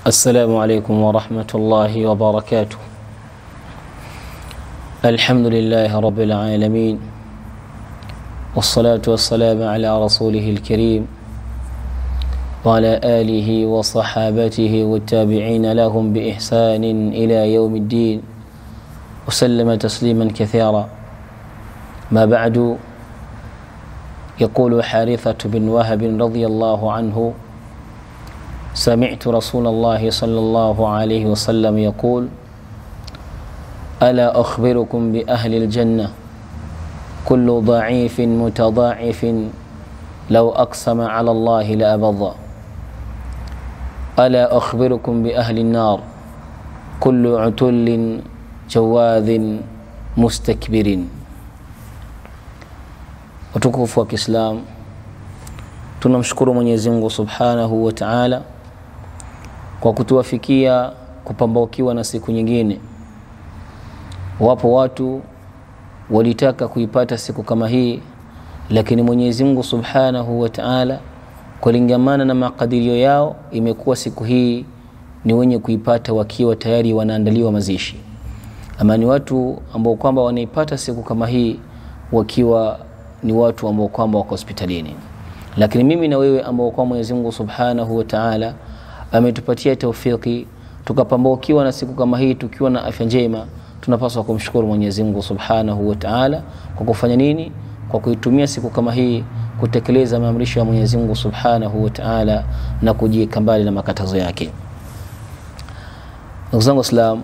السلام عليكم ورحمة الله وبركاته الحمد لله رب العالمين والصلاة والسلام على رسوله الكريم وعلى آله وصحابته والتابعين لهم بإحسان إلى يوم الدين وسلم تسليما كثيرا ما بعد يقول حارثة بن وهب رضي الله عنه سمعت رسول الله صلى الله عليه وسلم يقول ألا أخبركم بأهل الجنة كل ضعيف متضاعف لو أقسم على الله لأبض ألا أخبركم بأهل النار كل عتل جواذ مستكبر utukufu wa Kiislamu, tunamshukuru Mwenyezi Mungu Subhanahu wa Ta'ala kwa kutuwafikia kupambaukiwa na siku nyingine. Wapo watu walitaka kuipata siku kama hii, lakini Mwenyezi Mungu Subhanahu wa Ta'ala kulingamana na makadirio yao, imekuwa siku hii ni wenye kuipata wakiwa tayari wanaandaliwa mazishi, ama ni watu ambao kwamba wanaipata siku kama hii wakiwa ni watu ambao kwamba wako hospitalini. Lakini mimi na wewe ambao kwa Mwenyezi Mungu Subhanahu wa Ta'ala ametupatia taufiki tukapambaukiwa na siku kama hii tukiwa na afya njema, tunapaswa kumshukuru Mwenyezi Mungu Subhanahu wa Ta'ala kwa kufanya nini? Kwa kuitumia siku kama hii kutekeleza maamrisho ya Mwenyezi Mungu Subhanahu wa Ta'ala na kujiweka mbali na makatazo yake. Ndugu zangu Waislamu,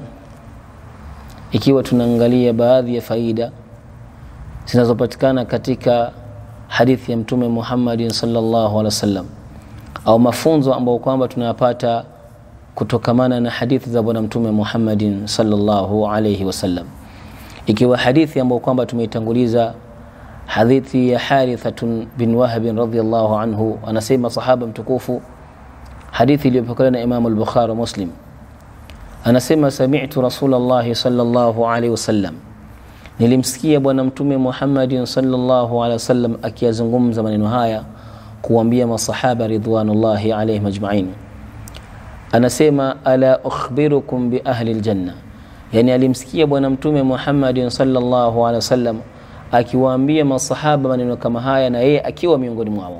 ikiwa tunaangalia baadhi ya faida zinazopatikana katika hadithi ya Mtume Muhammadin sallallahu alaihi wasallam au mafunzo ambayo kwamba tunayapata kutokamana na hadithi za Bwana Mtume Muhammadin sallallahu alaihi wasallam, ikiwa hadithi ambayo kwamba tumeitanguliza hadithi ya Harithatun bin Wahab radhiyallahu anhu, anasema sahaba mtukufu, hadithi iliyopokelewa na Imam al-Bukhari Muslim, anasema sami'tu Rasulullah sallallahu alaihi wasallam nilimsikia bwana mtume Muhammadin sallallahu alaihi wasallam akiyazungumza maneno haya kuambia masahaba ridwanullahi alaihim ajmain. Anasema ala ukhbirukum bi ahli aljanna, yani alimsikia bwana mtume Muhammadin sallallahu alaihi wasallam akiwaambia masahaba maneno kama haya na yeye akiwa miongoni mwao.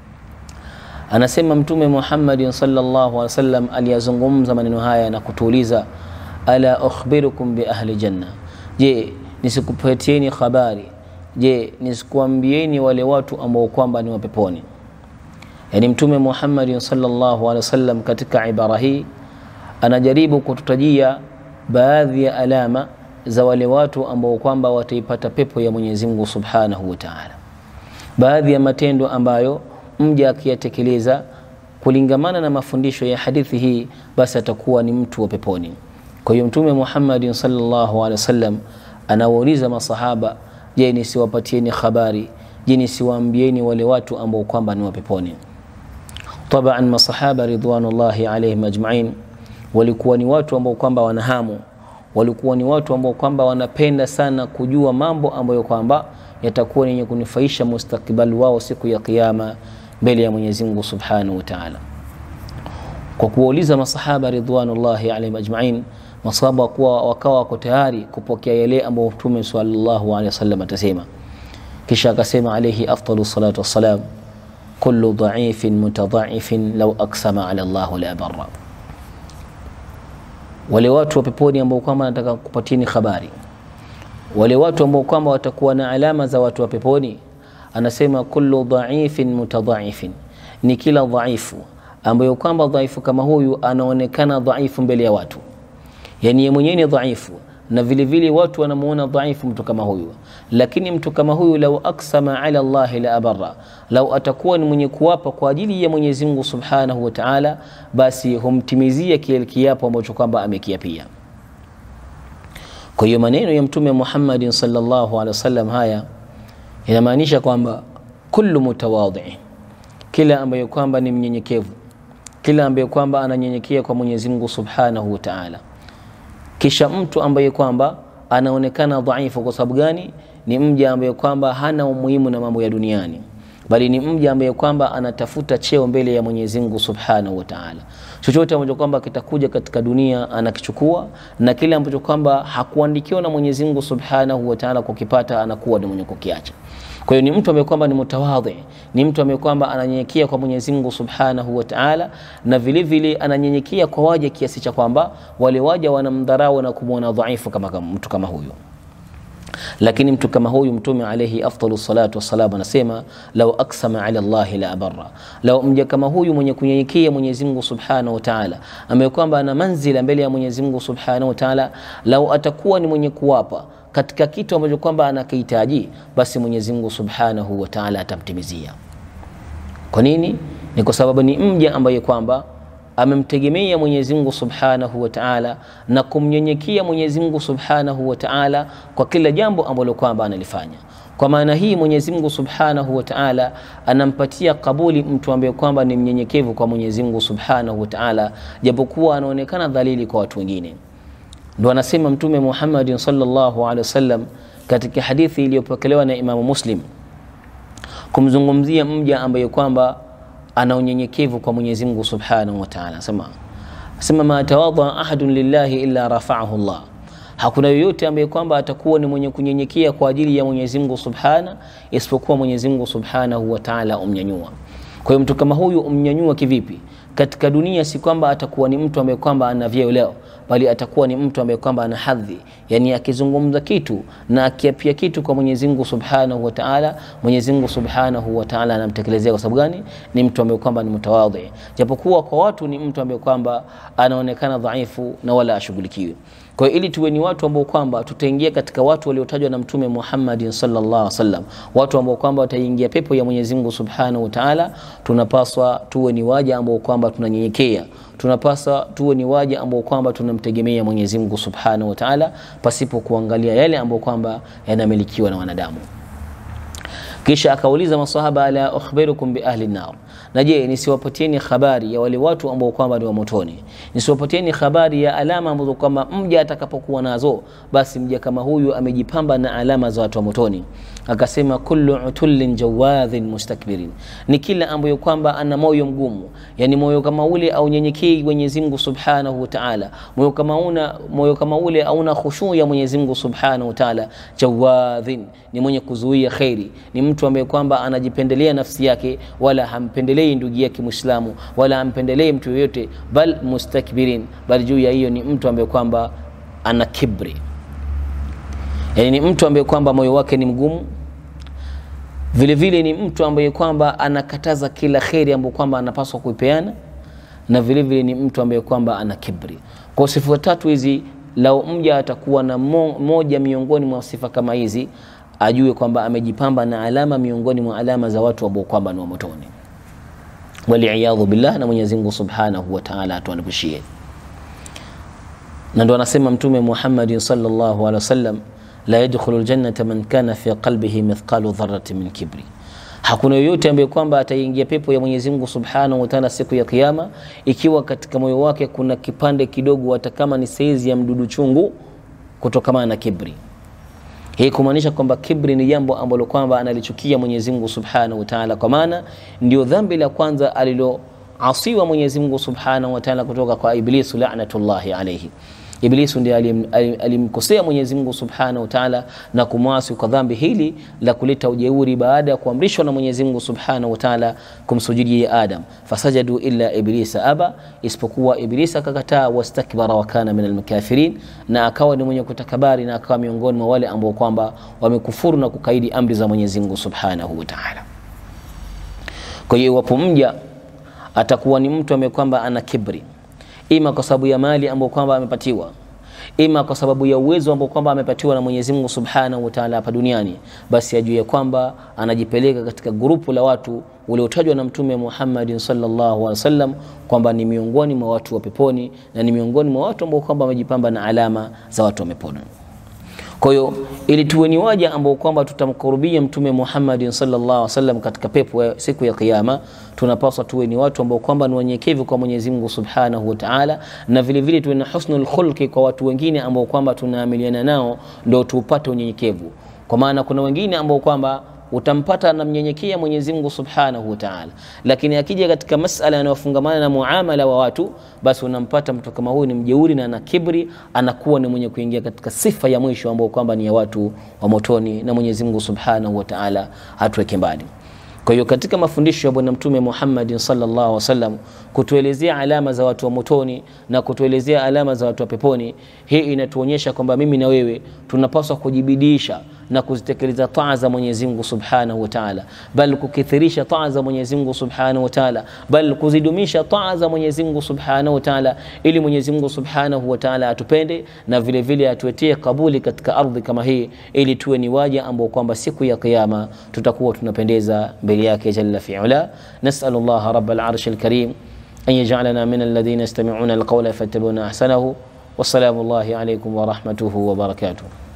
Anasema mtume Muhammadin sallallahu alaihi wasallam aliyazungumza maneno haya na kutuuliza ala ukhbirukum bi ahli janna, je nisikupatieni habari? Je, nisikuambieni wale watu ambao kwamba ni wapeponi? Yani Mtume Muhammad sallallahu alaihi wasallam katika ibara hii anajaribu kututajia baadhi ya alama za wale watu ambao kwamba wataipata pepo ya Mwenyezi Mungu Subhanahu wa Ta'ala, baadhi ya matendo ambayo mja akiyatekeleza kulingamana na mafundisho ya hadithi hii, basi atakuwa ni mtu wa peponi. Kwa hiyo Mtume Muhammad sallallahu alaihi wasallam anawauliza masahaba, je, nisiwapatieni habari? Je, nisiwaambieni wale watu ambao kwamba ni wapeponi? Taban, masahaba ridwanullahi alaihim ajmain walikuwa ni watu ambao kwamba wanahamu, walikuwa ni watu ambao kwamba wanapenda sana kujua mambo ambayo kwamba yatakuwa ni yenye kunufaisha mustakbali wao siku ya Kiyama mbele ya Mwenyezi Mungu Subhanahu wa Ta'ala. Kwa kuwauliza masahaba ridwanullahi alaihim ajmain masahaba kuwa wakawa wako tayari kupokea yale ambayo Mtume sallallahu alaihi wasallam atasema. Kisha akasema alayhi afdalu salatu wassalam, kullu dhaifin mutadhaifin law aksama ala Allah la barra. Wale watu wa peponi ambao kwamba nataka kupatieni habari, wale watu ambao kwamba watakuwa na alama za watu wa peponi, anasema kullu dhaifin mutadhaifin, ni kila dhaifu ambayo kwamba dhaifu kama huyu anaonekana dhaifu mbele ya watu yani yeye mwenyewe ni dhaifu na vile vile watu wanamuona dhaifu mtu kama huyu, lakini mtu kama huyu lau aksama ala Allah la abarra, lau atakuwa ni mwenye kuwapa kwa ajili ya Mwenyezi Mungu Subhanahu wa Ta'ala, basi humtimizia kile kiapo ambacho kwamba amekiapia. Kwa hiyo maneno ya Mtume Muhammadin sallallahu alaihi wasallam haya inamaanisha kwamba kullu mutawadhi, kila ambaye kwamba ni mnyenyekevu, kila ambaye kwamba ananyenyekea kwa Mwenyezi Mungu Subhanahu wa Ta'ala kisha mtu ambaye kwamba anaonekana dhaifu. Kwa sababu gani? Ni mja ambaye kwamba hana umuhimu na mambo ya duniani, bali ni mja ambaye kwamba anatafuta cheo mbele ya Mwenyezi Mungu Subhanahu wa Ta'ala. Chochote ambacho kwamba kitakuja katika dunia anakichukua, na kile ambacho kwamba hakuandikiwa na Mwenyezi Mungu Subhanahu wa Ta'ala kukipata anakuwa ni mwenye kukiacha. Kwa hiyo ni mtu ambaye kwamba ni mutawadhi, ni mtu ambaye kwamba ananyenyekea kwa Mwenyezi Mungu Subhanahu wa Ta'ala, na vile vile ananyenyekea kwa waja kiasi cha kwamba wale waja wanamdharau na kumwona dhaifu kama, kama mtu kama huyo lakini mtu kama huyu mtume alayhi afdalu salatu wassalam anasema lau aksama ala llahi la abarra, lau mja kama huyu mwenye kunyenyekea Mwenyezi Mungu subhanahu wa taala, ambaye kwamba ana manzila mbele ya Mwenyezi Mungu subhanahu wa taala, lau atakuwa ni mwenye kuwapa katika kitu ambacho kwamba anakihitaji, basi Mwenyezi Mungu subhanahu wa taala atamtimizia. Kwa nini? Ni kwa sababu ni mja ambaye kwamba amemtegemea Mwenyezi Mungu Subhanahu wa Ta'ala na kumnyenyekea Mwenyezi Mungu Subhanahu wa Ta'ala kwa kila jambo ambalo kwamba analifanya. Kwa maana hii Mwenyezi Mungu Subhanahu wa Ta'ala anampatia kabuli mtu ambaye kwamba ni mnyenyekevu kwa Mwenyezi Mungu Subhanahu wa Ta'ala, japokuwa anaonekana dhalili kwa watu wengine. Ndio anasema Mtume Muhammad sallallahu alaihi wasallam katika hadithi iliyopokelewa na Imamu Muslim kumzungumzia mja ambaye kwamba ana unyenyekevu kwa Mwenyezi Mungu Subhanahu wa Ta'ala. Sema sema ma tawadha ahadun lillahi illa rafa'ahu Allah, hakuna yoyote ambaye kwamba atakuwa ni mwenye kunyenyekea kwa ajili ya Mwenyezi Mungu Subhana isipokuwa Mwenyezi Mungu Subhanahu wa Ta'ala umnyanyua. Kwa hiyo mtu kama huyu umnyanyua kivipi? Katika dunia si kwamba atakuwa ni mtu ambaye kwamba ana vyeo leo, bali atakuwa ni mtu ambaye kwamba ana hadhi, yani akizungumza kitu na akiapia kitu kwa Mwenyezi Mungu Subhanahu wa Ta'ala, Mwenyezi Mungu Subhanahu wa Ta'ala anamtekelezea. Kwa sababu gani? Ni mtu ambaye kwamba ni mtawadhi, japokuwa kwa watu ni mtu ambaye kwamba anaonekana dhaifu na wala ashughulikiwe. Kwa hiyo ili tuwe ni watu ambao kwamba tutaingia katika watu waliotajwa na Mtume Muhammad sallallahu alaihi wasallam, watu ambao kwamba wataingia pepo ya Mwenyezi Mungu Subhanahu wa Ta'ala, tunapaswa tuwe ni waja ambao kwamba tunanyenyekea tunapaswa tuwe ni waja ambao kwamba tunamtegemea Mwenyezi Mungu Subhanahu wa Ta'ala pasipo kuangalia yale ambayo kwamba yanamilikiwa na wanadamu. Kisha akauliza masahaba, ala ukhbirukum bi ahli nar, na je, nisiwapatieni habari ya wale watu ambao kwamba ni wa motoni? Nisiwapatieni habari ya alama ambazo kwamba mja atakapokuwa nazo, basi mja kama huyu amejipamba na alama za watu wa motoni. Akasema, kullu utullin jawadhin mustakbirin, ni kila ambayo kwamba ana moyo mgumu, yani moyo kama ule au nyenyekei Mwenyezi Mungu Subhanahu wa Ta'ala, moyo kama una moyo kama ule auna khushu ya Mwenyezi Mungu Subhanahu wa Ta'ala. Jawadhin ni mwenye kuzuia khairi, ni mtu ambaye kwamba anajipendelea nafsi yake, wala hampendelei ndugu yake Muislamu, wala hampendelei mtu yoyote, bal mustakbirin, bali juu ya hiyo ni mtu ambaye kwamba ana kibri, yani ni mtu ambaye kwamba moyo wake ni mgumu vile vile ni mtu ambaye kwamba anakataza kila kheri ambayo kwamba anapaswa kuipeana, na vile vile ni mtu ambaye kwamba ana kibri. Kwa sifa tatu hizi, lau mja atakuwa na mo, moja miongoni mwa sifa kama hizi, ajue kwamba amejipamba na alama miongoni mwa alama za watu ambao kwamba ni wa motoni, waliyadhu billah, na Mwenyezi Mungu Subhanahu wa Ta'ala atuanepushie. Na ndo anasema Mtume Muhammad sallallahu alaihi wasallam la yadkhulu ljannata man kana fi qalbihi mithqalu dharrati min kibri, hakuna yoyote ambaye kwamba ataingia pepo ya Mwenyezi Mungu Subhanahu wa Ta'ala siku ya Kiyama ikiwa katika moyo wake kuna kipande kidogo, hata kama ni saizi ya mdudu chungu, kutokamana na kibri. Hii kumaanisha kwamba kibri ni jambo ambalo kwamba analichukia Mwenyezi Mungu Subhanahu wa Ta'ala, kwa maana ndio dhambi la kwanza aliloasiwa Mwenyezi Mungu Subhanahu wa Ta'ala kutoka kwa Iblisu la'natullahi alayhi. Iblisu ndiye alimkosea Mwenyezi Mungu Subhanahu wa Ta'ala na kumwasi kwa dhambi hili la kuleta ujeuri baada ya kuamrishwa na Mwenyezi Mungu Subhanahu wa Ta'ala kumsujudia Adam, fasajadu illa iblisa aba, isipokuwa Iblis akakataa, wastakbara wa kana minal mukafirin, na akawa ni mwenye kutakabari na akawa miongoni mwa wale ambao kwamba wamekufuru na kukaidi amri za Mwenyezi Mungu Subhanahu wa Ta'ala. Kwa hiyo iwapo mja atakuwa ni mtu ambaye kwamba ana kibri ima kwa sababu ya mali ambayo kwamba amepatiwa, ima kwa sababu ya uwezo ambao kwamba amepatiwa na Mwenyezi Mungu Subhanahu wa Ta'ala hapa duniani, basi ajue ya kwamba anajipeleka katika grupu la watu waliotajwa na Mtume Muhammad sallallahu alaihi wasallam kwamba ni miongoni mwa watu wa peponi na ni miongoni mwa watu ambao kwamba wamejipamba na alama za watu wa peponi. Kwa hiyo ili tuwe ni waja ambao kwamba tutamkurubia Mtume Muhammad sallallahu alaihi wasallam katika pepo ya siku ya Kiyama, tunapaswa tuwe ni watu ambao kwamba ni wanyenyekevu kwa Mwenyezi Mungu Subhanahu wa Ta'ala, na vile vile tuwe na husnul khulqi kwa watu wengine ambao kwamba tunaamiliana nao, ndio tupate unyenyekevu. Kwa maana kuna wengine ambao kwamba utampata anamnyenyekea Mwenyezi Mungu Subhanahu wa Ta'ala, lakini akija katika masala yanayofungamana na muamala wa watu, basi unampata mtu kama huyu ni mjeuri na ana kibri, anakuwa ni mwenye kuingia katika sifa ya mwisho ambao kwamba ni ya watu wa motoni, na Mwenyezi Mungu Subhanahu wa Ta'ala hatuweke mbali. Kwa hiyo katika mafundisho ya Bwana Mtume Muhammad sallallahu alaihi wasallam kutuelezea alama za watu wa motoni na kutuelezea alama za watu wa peponi, hii inatuonyesha kwamba mimi na wewe tunapaswa kujibidisha na kuzitekeleza taa za Mwenyezi Mungu Subhanahu wa Ta'ala, bal kukithirisha taa za Mwenyezi Mungu Subhanahu wa Ta'ala, bal kuzidumisha taa za Mwenyezi Mungu Subhanahu wa Ta'ala, ili Mwenyezi Mungu Subhanahu wa Ta'ala atupende na vile vile atuetie kabuli katika ardhi kama hii, ili tuwe ni waja ambao kwamba siku ya Kiyama tutakuwa tunapendeza mbele yake jalla fi'ala. Nas'alullah rabbal arshil karim an yaj'alana min alladhina yastami'una alqawla fayattabi'una ahsanahu. Wassalamu alaykum wa rahmatuhu wa barakatuh.